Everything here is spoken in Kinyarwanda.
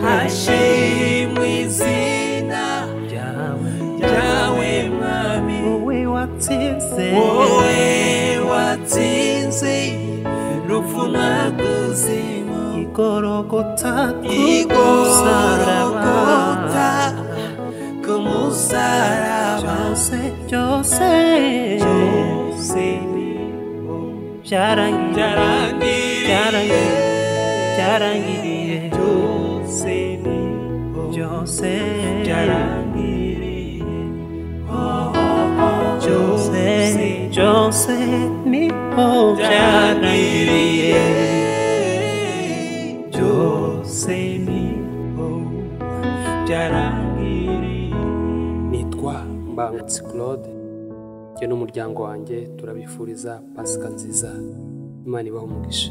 hashimwe izina ryawe ryawe mwami wowe watsinze wowe watsinze urupfu na kuzimu igorogota igorogota ku musaraba byose byose byose biriho byarangiye byarangiriye byarangiriye byarangiriye byose biriho byose byarangiriye oh, oh, oh, byose byose byose niho byarangiriye byose niho byarangiriye nitwa mbangutsi claude njye n'umuryango wanjye turabifuriza pasika nziza imana ibaha umugisha